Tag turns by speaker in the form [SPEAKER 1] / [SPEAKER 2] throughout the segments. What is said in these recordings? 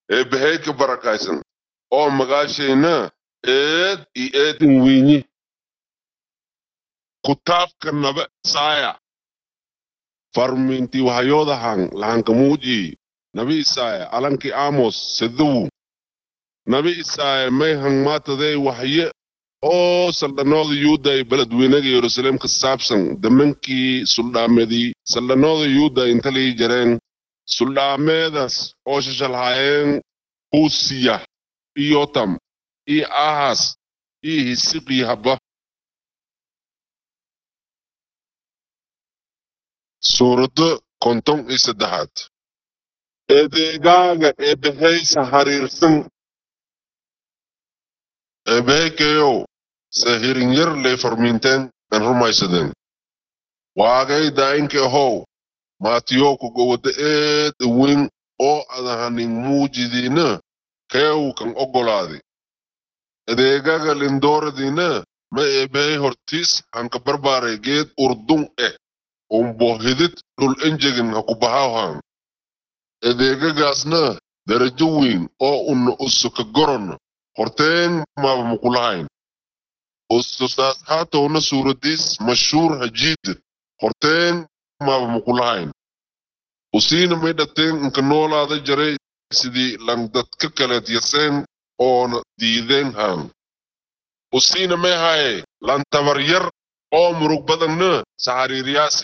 [SPEAKER 1] eebbahey ka barakaysan oo magaashayna eed iyo eedin wiinyi kutaabka nabe saaya farminti wahayoodahan lahankamuuji nabi isaaya alankii amos sedowu nabi isaaya may hangmaatadey wahye oo saldhanooda yuuda ay beledweynaga yerusalem ka saabsan damankii suldhaamedii saldhanooda yuuda intalii jareen suldhaameedas oo shashalhaayeen huusiya iyotam iyo ahas iyo hisiqii haba suuradda konton iyo saddexaad eedeegaaga eebbahaysa hariirsan eebbahaykayow sahirinyar lay farmiinteen an rumaysadeen waagay daa'inka ahow maatiyowka gowada eeda weyn oo adahanin muujidiina keew kan oggolaaday adeegaga lindooradiina ma eebbahay hortiis hanka barbaaray geed urdun eh umbohidid dhul enjegin ha ku bahawhan adeegagaasna darajo weyn oo una usuka goron horteen maaba makulahayn ususaas haatowna suuradiis mashhuur hajiidid horteen maaba makulahayn usiina may dhateen inka noolaada jaray sidii langdadka kaleed yaseen oona diideen haan usiina may haye lantabar yar oo murug badanna saxariiriyaasi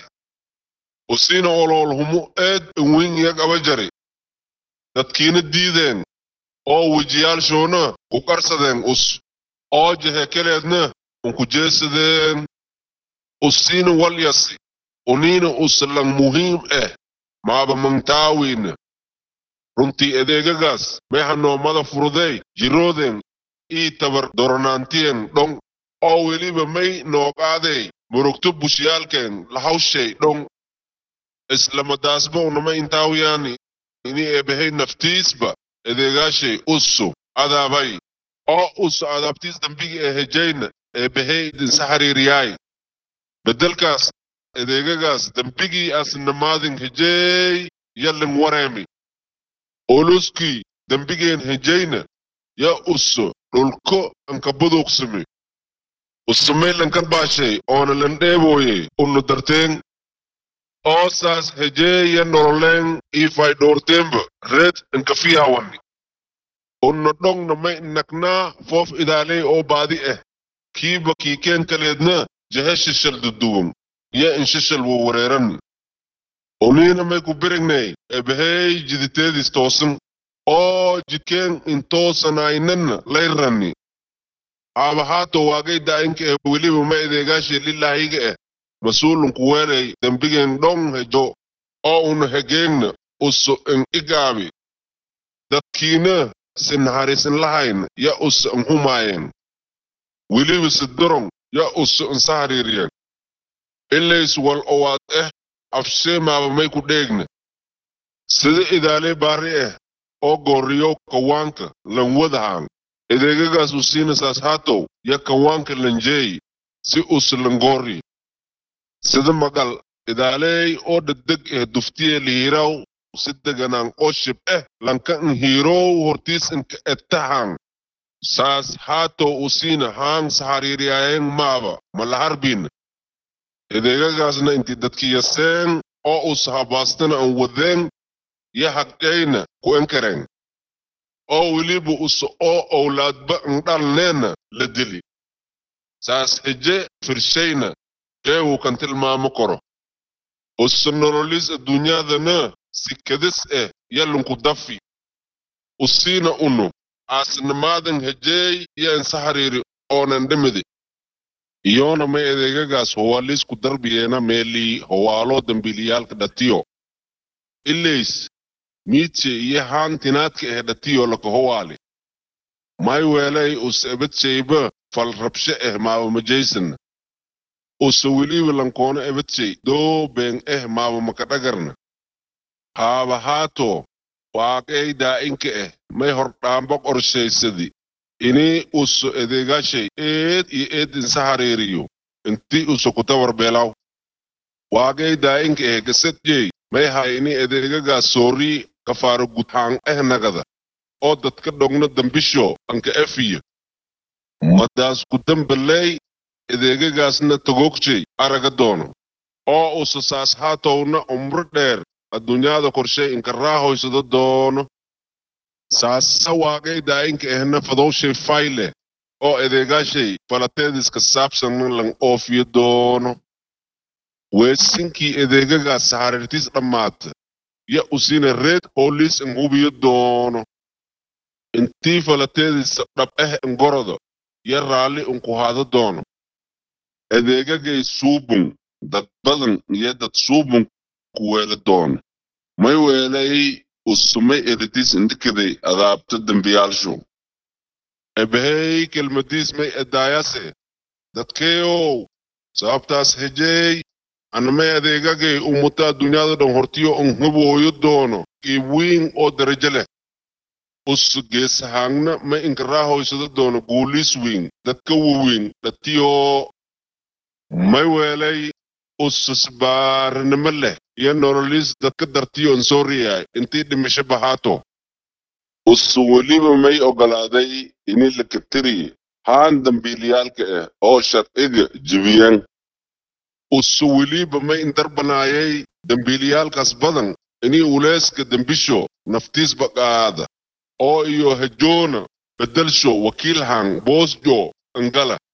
[SPEAKER 1] usiina oloolhumo eed weyn iyag aba jari dadkiina diideen oo wejiyaalshoona ku qarsadeen us oo jehekeleedna unku jeesadeen usiina walyasi uniina uslan muhiim eh maaba mangtaawina runtii adeegagaas may hanoomada furudey jirooden ii tabar doronaantien dhong oo weliba may nooqaadey murugto bushiyaalkeen lahawshay dhong islamadaasba unama intaawiyaani ini eebahay naftiisba adeegaashay usu adaabay oo usu adaabtiis dambigi ee hejayna eebahay idinsa xariiriyaay bedelkaas adeegagaas dambigii asnamaadin hejeey yallin wareemi oluskii dambigeen hejayna ya uso dhulko anka buduuqsimi usumaylankan baashay oona lan dheebooye unu darteen oo saas hejeeya nololeen ifay dhoorteenba reed anka fiyawani unna dhongna may nagnaa foof idaaley oo baadi ah kiiba kiikeen kaleedna jehe shishal duduwan ya in shishal wo wareerani uniina may ku birignay ebahey jiditeedis toosan oo jidkeen intoosanaaynana layrani aabahaato waagay daa'inka eh weliba ma adeegaashay lilaahiga eh mas-uulunku weelay dembigeen dhong hejo oo una hegeegna usu in igaabi dadkiina si naxariisin lahayn ya usu in humaayeen weliba si dorong ya usu in sahariiriyeen ilays wal owaad eh afshee maaba may ku dheegna sida idaalee baari ah oo gooriyo kawaanka lan wadahaan adeegagaas u siinasaas haatow ya kawaanka lanjeey si us langoori sida magal idaaleey oo dhegdeg eh duftiye lihiiraw si deganaan oo shib eh lanka in hiirow hortiis inka ettahaan saas haatow u siina haan saxariiriyaayeen maaba malaharbin adeegagaasna inti dadki yaseen oo us habaastana an wadeen ya haqeyna ku enkareen oo weliba us oo owlaadba indhalneena la dili saas heje firshayna jeewu kan tilmaamo koro usa nololis adduunyadana si kadis eh yalunku dafi usiina unu aasnamaadan hejeey ya insaxariiri oonan dhimidi iyoona may adeegagaas howaaliisku darbiyeena meelii howaalo dambiiliyaalka dhatiyo ilays miidse iyo haan tinaadka eh dhatiyo laka howaali may weelay us ebadshayba fal rabshe eh maaba majaysan usa weliba lankoona ebadshay doo been eh maaba makadhagarna haaba haato waaqey daa'inka eh may hordhaamba qorshaysadi ini uso adeegaashay eed iyo eed insaxariiriyo inti uso kutabar beelaw waagay daa'inka eh gasadjey may hay ini adeegagaas soorii kafaaro gudhaan eh nagada oo dadka dhogna dambisho anka efiya madaas ku dambaley adeegagaasna tagoogtay araga doono oo usa saas haatowna umro dheer adduunyada korshay inka raahoysado doono saasa waaqay daa'inka ehna fadowshay fayle oo adeegaashay falateediska saabsanna lan oofiyo doono weesinkii adeegagaas saharirtiis dhammaata ya usina reed hoolis in hubiyo doono intii falateediisa dhab ah ingorodo ya raalli inku hado doono adeegagay suubun dad badan iyo dad suubun ku weela doono may weelay usumay eritis indikaday adaabta dembiyaalshu ebahey kelmadiis may edaayase dadkeeyow sababtaas hejey anamay adeegagay umuta adduunyada dhan hortiyo un hubooyo doono qiibwiin oo darajo leh us geesahaangna ma inkaraahoysado doono guulis wiin dadka wawiin dhatiyo may weelay ususbaaranimo leh iyo nololis dadka dartiyo nsoriyaay intii dhimisho bahaato usu weliba may ogolaaday ini lakatiri haan dambiilayaalka ah oo sharciga jebiyaan usu weliba may indarbanaayay dambiilayaalkaas badan ini uleeska dembisho naftiis baqaada oo iyo hajoona bedelsho wakiilhan boosjo angala